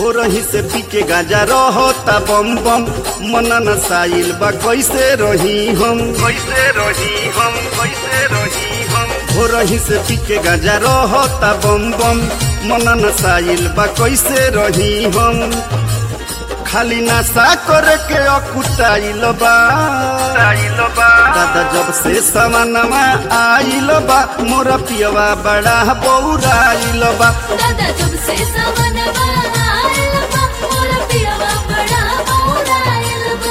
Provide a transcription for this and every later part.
हो रही से पी के गाजा रहता बम बम मन नसाइल बा कैसे रही हम कैसे रही हम कैसे रही हम हो रही से पी के गाजा रहता बम बम मन नसाइल बा कैसे रही हम खाली नशा करे के अकुटाइल बा दादा जब से समानमा आइल बा मोरा पियवा बड़ा बौराइल बा दादा जब से समनवा आयल बा मोर पियवा बड़ा बौराइल बा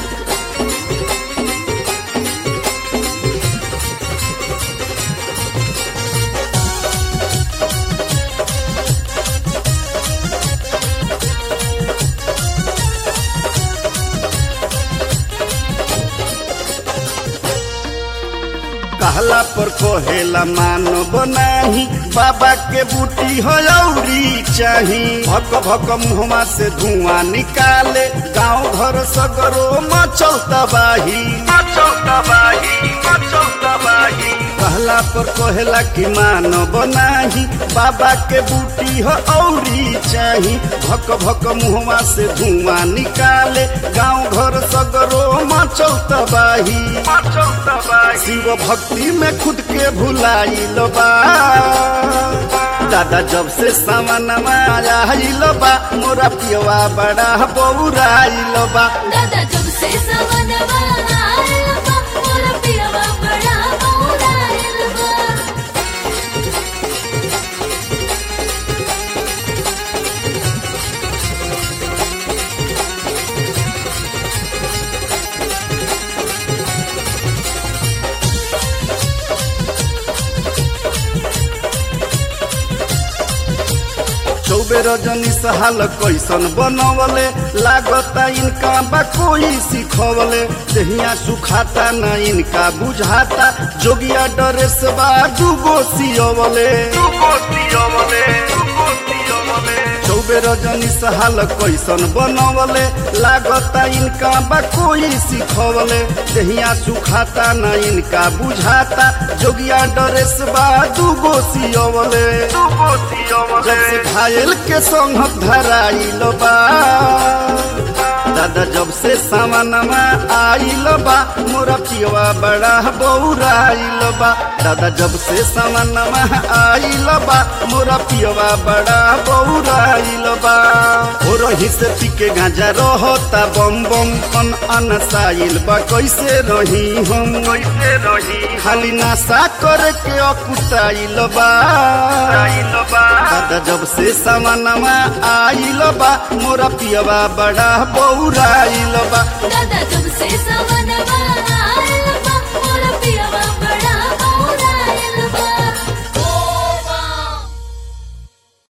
कहला पर कोहेला मानव नाही बाबा के बूटी हो औरी चाही भक भक मुहमा से धुआं निकाले गांव घर सगरो मचल तबाही मचल तबाही मचल तबाही कहला पर कोहेला कि मानव नाही बाबा के बूटी हो औरी चाही भक भक मुहमा से धुआं निकाले गांव घर सगरो मचल तबाही मचल तबाही शिव भक्ति में खुद के भुलाइल बा दादा जब से सामनमा आइल बा मोरा पियवा बड़ा बौराइल बा दादा जब से समनवा आयल बा मोर पियवा बड़ा बौराइल बा चौबे रजनी सहाल कैसन बनवले लागता इनका बा कोई सिखवले दहिया सुखाता न इनका बुझाता जोगिया डरेस बा दुगो सियवले दुगो सियवले दुगो सियवले चौबे रजनी सहाल कैसन बनवले लागता इनका बा कोई सिखवले दहिया सुखाता न इनका बुझाता जोगिया डरेस बा दुगो सियवले दुगो सियवले जब से घायल के संग धराइल बा दादा जब से सामानमा आइल बा मोरा पियवा बड़ा बौराइल बा दादा जब से सामानमा आइल बा मोरा पियवा बड़ा बौराइल बा हो रही से पी के गांजा रहता बम बम अन अनसाइल बा कैसे रही हम कैसे रही खाली नशा करे के अकुटाइल बा दादा जब से सामानमा आइल बा मोरा पियवा बड़ा बौराइल बा दादा जब से